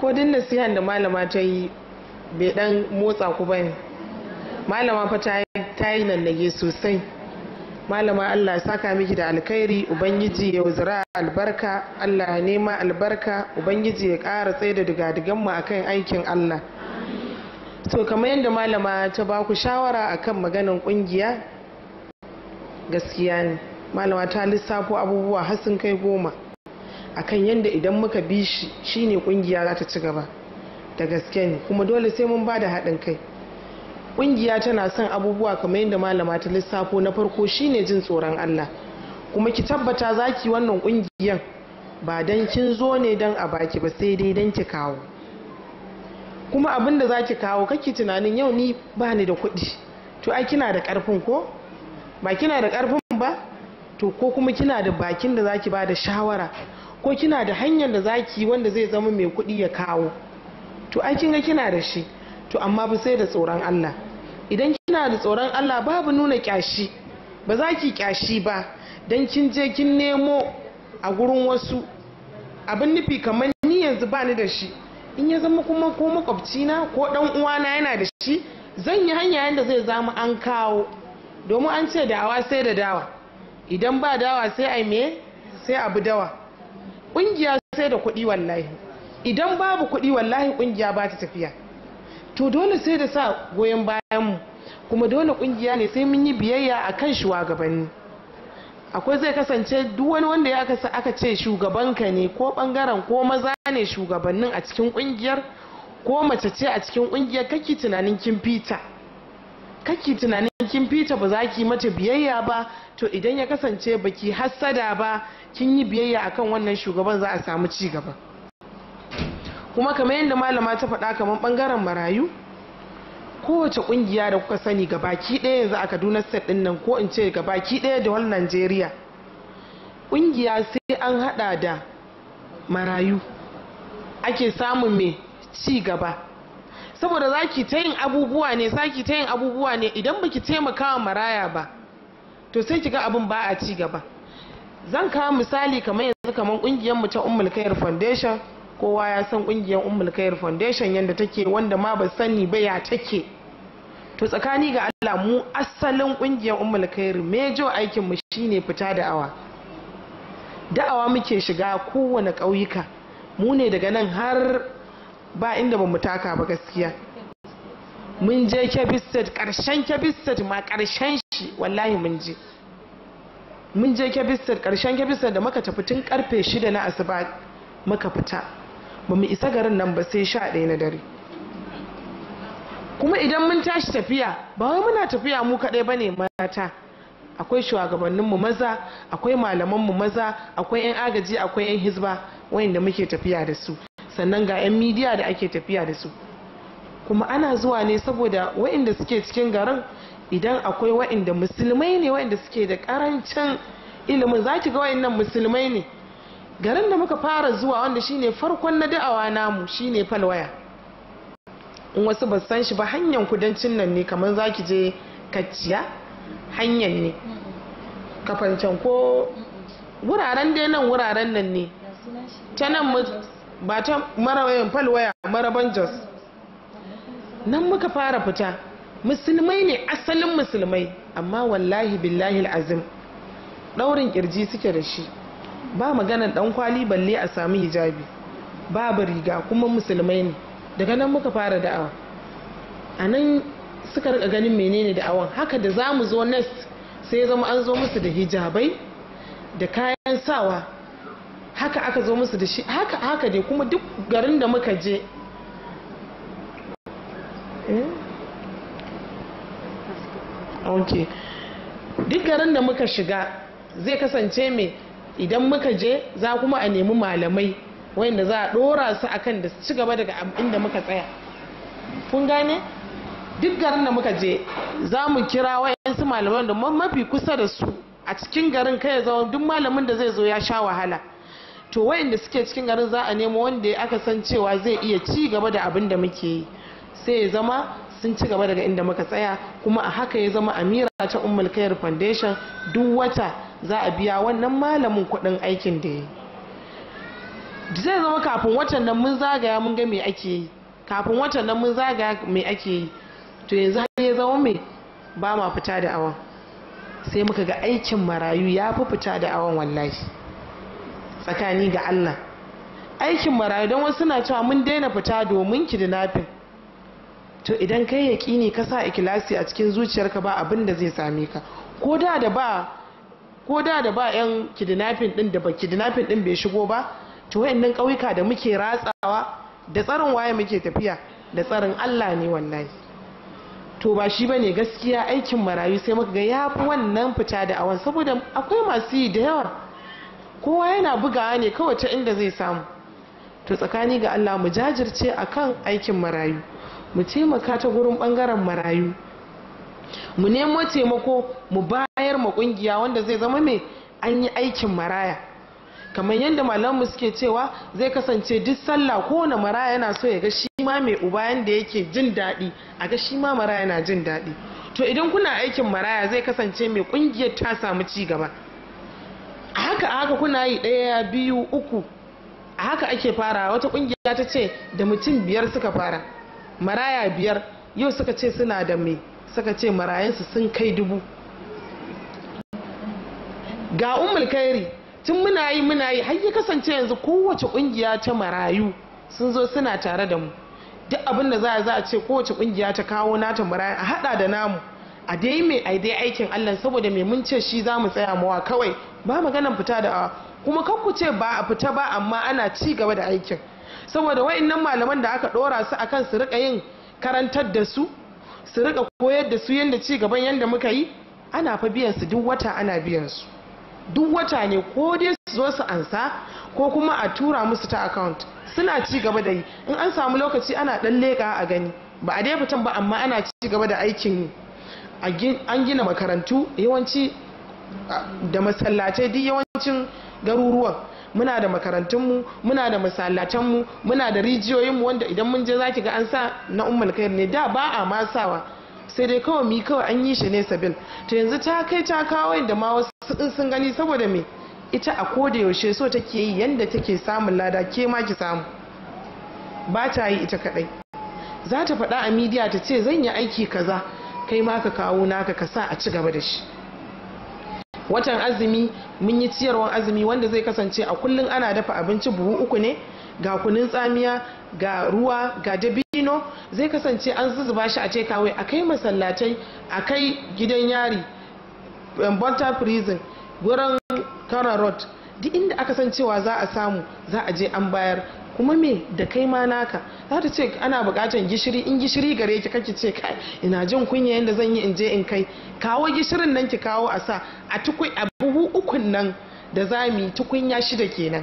ko din nasihan da malama ta yi bai dan motsa ku bane malama fa ta yi nannage sosai malama Allah saka miki da alkhairi ubangiji ya zira albarka Allah ya nema albarka ubangiji ya ƙara tsaye da digadigan mu akan aikin Allah to kamar yadda malama ta ba ku shawara akan maganin kungiya gaskiya ne malama ta lissafo abubuwa har sun kai goma akan yadda idan muka bi shi shine kungiya za ta ci gaba da gaske ne kuma dole sai mun ba da haɗin kai kungiya tana son abubuwa kamar yadda malama ta lissafo na farko shine jin tsoron Allah kuma ki tabbata zaki wannan kungiyan ba dan kin zo ne dan a baki ba sai dai dan ki kawo kuma abin da zaki kawo kake tunanin yau ni ba ni da kuɗi to ai kina da ƙarfin ko ba kina da ƙarfin ba to ko kuma kina da bakin da zaki ba da shawara ko kina da hanyar da zaki wanda zai zama mai kuɗi ya kawo to ai kin ga kina da shi to amma ba sai da tsoron Allah idan kina da tsoron Allah babu nuna kyashi ba za ki kyashi ba dan kin je kin nemo a gurin wasu abin nufi kamar ni yanzu ba ni da shi in ya zama kuma ko makwabci na ko dan uwana yana da shi zan yi hanya yanda zai zama an kawo domin an ce dawa sai da dawa idan ba dawa sai ai me sai abu dawa kungiya sai da kuɗi wallahi idan babu kuɗi wallahi kungiya ba ta tafiya to dole sai da sa goyon bayanmu kuma dole kungiya ne sai mun yi biyayya a kan shugabanni akwai zai kasance duk wani wanda ya aka ce shugabanka ne ko bangaren ko maza ne shugabannin a cikin kungiyar ko mace ce a cikin kungiyar kake tunanin kin fita kake tunanin kin fita ba za ki mata biyayya ba to idan ya kasance baki hassada ba kin yi biyayya akan wannan shugaban za a samu ci gaba kuma kamar yadda malama ta faɗa kamar ɓangaren marayu kowace ƙungiya da kuka sani ga baki ɗaya yanzu a kaduna state ɗin nan ko in ce ga baki ɗaya da wani najeriya ƙungiya sai an haɗa da marayu ake samun mai ci gaba saboda za ki ta yin abubuwa ne za ki ta yin abubuwa ne idan baki taimaka wa maraya ba to sai ki ga abin ba a ci gaba zan kawo misali kamar yanzu kamar ƙungiyar mu ta ummul khair foundation kowa ya san kungiyar ummul khair foundation yadda take wanda ma ba sani ba ya take to tsakani ga Allah mu asalin kungiyar ummul khair mejo aikin mu shine fita da'awa da'awa muke shiga kowane ƙauyuka mu ne daga nan har ba inda ba mu taka ba gaskiya mun je Kebbi State karshen Kebbi State ma karshen shi wallahi mun je mun je Kebbi State karshen Kebbi State da muka tafi tun karfe 6 na asuba muka fita ba mu isa garin nan ba sai sha ɗaya na dare kuma idan mun tashi tafiya ba wai muna tafiya mu kaɗai ba ne mata akwai shugabanninmu maza akwai malamanmu maza akwai 'yan agaji akwai 'yan hizba wayanda muke tafiya da su sannan ga 'yan midiya da ake tafiya da su kuma ana zuwa ne saboda wayanda suke cikin garin idan akwai wayanda musulmai ne wayanda suke da karancin ilimin za ki ga wayannan musulmai ne garin da muka fara zuwa wanda shine farkon na da'awa namu shine falwaya in wasu ba san shi ba hanyar kudancin nan ne kamar za ki je kacciya hanyar ne kafancan ko wuraren dai nan wuraren nan ne ta nan ba ta marawayan falwaya maraban jos nan muka fara fita musulmai ne asalin musulmai amma wallahi billahi azim daurin kirji suke da shi ba maganar dan kwali balle a sami hijabi babu riga kuma musulmai ne daga nan muka fara da'awa a nan suka rika ganin menene da'awan haka da za mu zo nest sai ya zama an zo musu da hijabai da kayan sawa haka aka zo musu da shi haka haka dai kuma duk garin da muka je ok duk garin da muka shiga zai kasance mai idan muka je za kuma a nemi malamai wanda za a dora su akan da su ci gaba daga inda muka tsaya kun gane duk garin da muka je za mu kira wayansu malaman da mafi kusa da su a cikin garin kai zama duk malamin da zai zo ya sha wahala to wayanda suke cikin garin za a nemo wanda aka san cewa zai iya ci gaba da abin da muke yi sai ya zama sun ci gaba daga inda muka tsaya kuma a haka ya zama amira ta ummul khair foundation duk wata za a biya wannan malamin kuɗin aikin da ya yi zai zama kafin watan nan mun zagaya mun ga me ake yi kafin watan nan mun zagaya me ake yi to yanzu har ya zama me ba ma fita da awon sai muka ga aikin marayu ya fi fita da awon wallahi tsakani ga Allah aikin marayu don wasu na cewa mun daina fita domin kidnapping to idan kai yaƙini ka sa ikilasi a cikin zuciyarka ba abin da zai same ka ko da da ba ko da da ba yan kidnapping din da ba kidnapping din bai shigo ba to wayannan ƙauyuka da muke ratsawa da tsarin waye muke tafiya da tsarin Allah ne wallahi to ba shi bane gaskiya aikin marayu sai muka ga yafi wannan fita da awan saboda akwai masu yi da yawa kowa yana bugawa ne kawai ta inda zai samu to tsakani ga Allah mu jajirce akan aikin marayu mu taimaka ta gurin bangaren marayu mu nemo taimako mu bayar ma kungiya wanda zai zama mai an yi aikin maraya kamar yadda malamu suke cewa zai kasance duk sallah kowane maraya yana so ya ga shi ma mai uba yanda yake jin daɗi a ga shi ma maraya na jin daɗi to idan kuna aikin maraya zai kasance mai kungiyar ta samu ci gaba a haka a haka kuna yi ɗaya biyu uku a haka ake fara wata kungiya ta ce da mutum biyar suka fara maraya biyar yau suka ce suna da mai suka ce marayansu sun kai dubu ga umul kairi tun muna yi muna yi har ya kasance yanzu kowace kungiya ta marayu sun zo suna tare da mu duk abin da za a za a ce kowace kungiya ta kawo nata marayu a hada da namu a dai mai a dai aikin Allah saboda mai mun ce shi za mu tsaya mawa kawai ba maganan fita da awa kuma kan ku ce ba a fita ba amma ana ci gaba da aikin saboda wa'annan malaman da aka dora su akan su rika yin karantar da su su rika koyar da su yadda ci gaban yadda muka yi ana fa biyan su duk wata ana biyan su duk wata ne ko dai su zo su ansa ko kuma a tura musu ta account suna ci gaba da yi in an samu lokaci ana dan leka a gani ba a dai fitan ba amma ana ci gaba da aikin an gina makarantu yawanci da masallatai duk yawancin garuruwan muna da makarantunmu muna da masallatanmu muna da rijiyoyinmu wanda idan mun je zaki ga an sa na ummul khair ne da ba a ma sawa sai dai kawai mi kawai an yi shi ne sabil to yanzu ta kai ta kawo da ma wasu in sun gani saboda me ita a koda yaushe so take yi yanda take samun lada ke ma ki samu ba ta yi ita kadai za ta faɗa a midiya ta ce zan yi aiki kaza kai ma ka kawo naka ka sa a ci gaba da shi watan azumi mun yi ciyarwan azumi wanda zai kasance a kullum ana dafa abinci buhu uku ne ga kunun tsamiya ga ruwa ga dabino zai kasance an zuzuba shi a ce kawai a kai masallatai a kai gidan yari bonta prison wurin kara road duk inda aka san cewa za a samu za a je an bayar kuma me da kai ma naka za ta ce ana bukatan gishiri in gishiri gare ki kake ce kai ina jin kunya yadda zan yi in je in kai kawo gishirin nan ki kawo a sa a tukui a buhu ukun nan da za mu yi tukunya shida kenan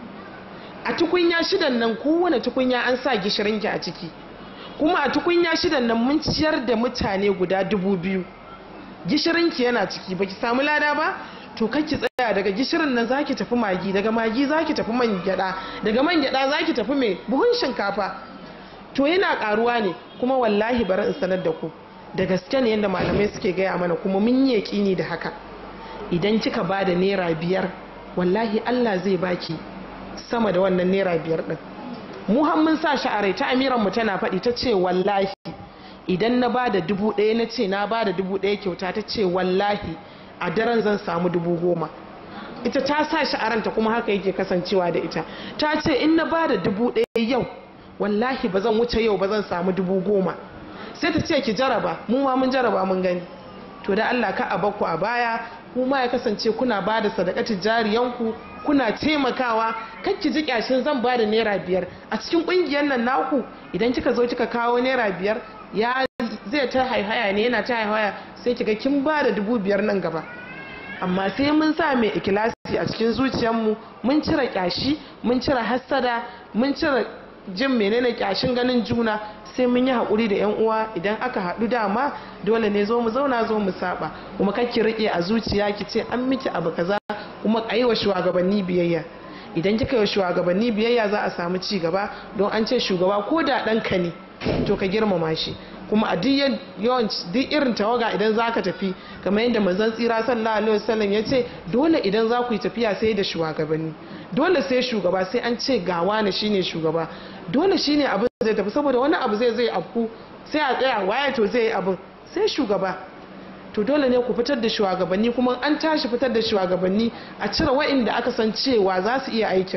a tukunya shidan nan kowane tukunya an sa gishirin ki a ciki kuma a tukunya shidan nan mun ciyar da mutane guda dubu biyu gishirin ki yana ciki baki samu lada ba to ki tsaya daga gishirin nan zaki tafi magi daga magi zaki tafi man gyada daga man gyada zaki tafi mai buhun shinkafa to yana karuwa ne kuma wallahi bari in sanar da ku da gaske ne yadda malamai suke gaya mana kuma mun yi yaƙini da haka idan kika ba da naira biyar wallahi Allah zai baki sama da wannan naira biyar din mu mun sa shi a rai ta amiran mu tana faɗi ta ce wallahi idan na ba da dubu ɗaya na ce na ba da dubu ɗaya kyauta ta ce wallahi a daren zan samu dubu goma ita ta sa shi a ranta kuma haka yake kasancewa da ita ta ce in na bada dubu ɗaya yau wallahi ba zan wuce yau ba zan samu dubu goma sai ta ce ki jaraba mu ma mun jaraba mun gani to da Allah ka a bakku a baya kuma ya kasance kuna ba da sadakatin jariyanku kuna taimakawa kan ki ji kyashin zan ba da naira biyar a cikin kungiyar nan naku idan kika zo kika kawo naira biyar ya zai ta haihaya ne yana ta haihaya sai kiga kin ba da dubu biyar nan gaba amma sai mun sa mai ikilasi a cikin zuciyarmu mun cire kyashi mun cire hassada mun cire jin menene kyashin ganin juna sai mun yi haƙuri da 'yan uwa idan aka haɗu dama dole ne zo mu zauna zo mu saba kuma ki riƙe a zuciya ki ce an miki abu kaza kuma a yi wa shugabanni biyayya idan kika yi wa shugabanni biyayya za a samu ci gaba don an ce shugaba ko da ɗanka ne to ka girmama shi kuma a duk yawan duk irin tawaga idan za ka tafi kamar yadda manzon tsira sallallahu alaihi wasallam ya ce dole idan za ku yi tafiya sai da shugabanni dole sai shugaba sai an ce ga wani shine shugaba dole shine abin zai tafi saboda wani abu zai zai afku sai a tsaya waye to zai yi abin sai shugaba to dole ne ku fitar da shugabanni kuma an tashi fitar da shugabanni a cire wa'inda aka san cewa za su iya aikin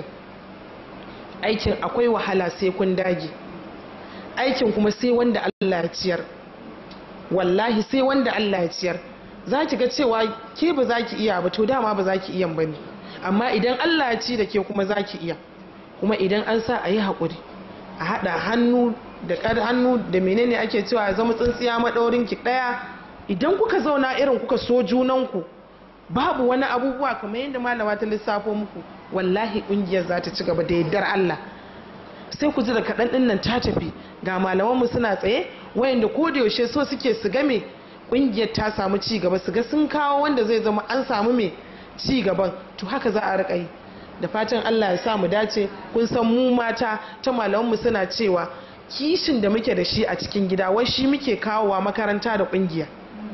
aikin akwai wahala sai kun dage aikin kuma sai wanda Allah ya ciyar wallahi sai wanda Allah ya ciyar za ki ga cewa ke ba za ki iya ba to dama ba za ki iya ba ne amma idan Allah ya ci da ke kuma za ki iya kuma idan an sa a yi haƙuri a haɗa hannu da ƙar hannu da menene ake cewa zama tsintsiya maɗaurin ki ɗaya idan kuka zauna irin kuka so junanku babu wani abubuwa kamar yadda malama ta lissafo muku wallahi ƙungiyar za ta ci gaba da yardar Allah sai ku ji da kaɗan ɗin nan ta tafi ga malamanmu suna tsaye wayanda ko da yaushe so suke su game ƙungiyar ta samu ci gaba su ga sun kawo wanda zai zama an samu mai ci gaban to haka za a riƙa yi da fatan Allah ya sa mu dace kun san mu mata ta malamanmu suna cewa kishin da muke da shi a cikin gida wai shi muke kawowa makaranta da ƙungiya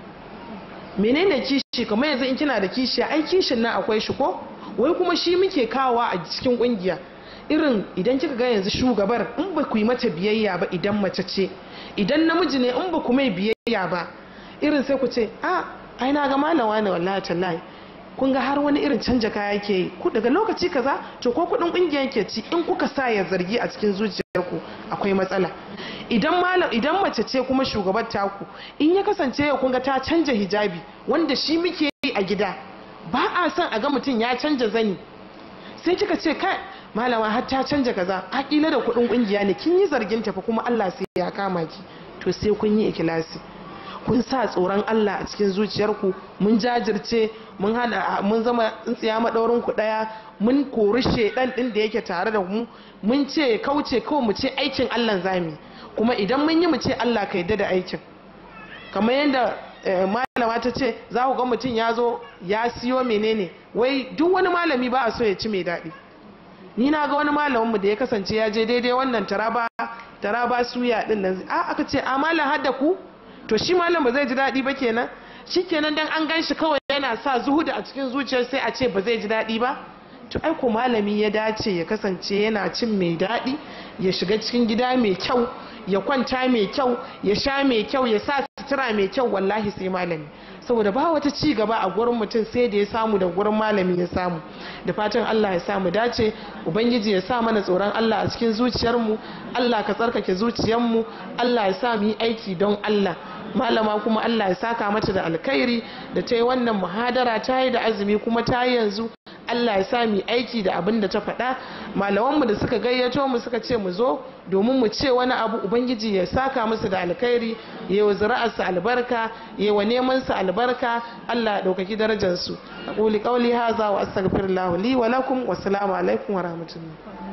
menene kishi kamar yanzu in kina da kishi ai kishin nan akwai shi ko wai kuma shi muke kawowa a cikin ƙungiya irin idan kika ga yanzu shugabar in ba ku yi mata biyayya ba idan mace ce idan namiji ne in ba ku mai biyayya ba irin sai ku ce a ai na ga malama ne wallahi tallahi kun ga har wani irin canja kaya yake yi ku daga lokaci kaza to ko kudin kungiya yake ci in kuka sa ya zargi a cikin zuciyarku akwai matsala idan malam idan mace ce kuma shugabar taku in ya kasance ya kun ga ta canja hijabi wanda shi muke yi a gida ba a son a ga mutum ya canja zani sai kika ce kai malama har ta canja kaza hakila da kudin kungiya ne kin yi zargin tafi kuma Allah sai ya kama ki to sai kun yi ikilasi kun sa tsoron Allah a cikin zuciyarku mun jajirce mun hada mun zama tsintsiya madaurin ku daya mun kori shedan din da yake tare da mu mun ce kauce kawai mu ce aikin Allah zami kuma idan mun yi mu ce Allah ka yadda da aikin kamar yadda malama ta ce za ku ga mutum ya zo ya siyo menene wai duk wani malami ba a so ya ci mai daɗi ni na ga wani malaminmu da ya kasance ya je daidai wannan taraba taraba suya din nan a aka ce a malam hadda ku to shi malam ba zai ji daɗi ba kenan shi kenan dan an gan shi kawai yana sa zuhuda a cikin zuciyar sai a ce ba zai ji daɗi ba to ai ko malami ya dace ya kasance yana cin mai daɗi ya shiga cikin gida mai kyau ya kwanta mai kyau ya sha mai kyau ya sa sutura mai kyau wallahi sai malami saboda ba wata ci gaba a gurin mutum sai da ya samu da gurin malami ya samu da fatan Allah ya samu dace ubangiji ya sa mana tsoron Allah a cikin zuciyarmu Allah ka tsarkake zuciyarmu Allah ya sa mu yi aiki don Allah malama kuma Allah ya saka mata da alkhairi da ta yi wannan muhadara ta yi da azumi kuma ta yi yanzu Allah ya sa mu aiki da abin da ta faɗa malamanmu da suka gayyato mu suka ce mu zo domin mu ce wani abu ubangiji ya saka musu da alkhairi ya wa zuri'arsu albarka ya wa neman su albarka Allah ya ɗaukaki darajar su aquli qawli hadha wa astaghfirullah li wa lakum wa assalamu alaikum wa rahmatullahi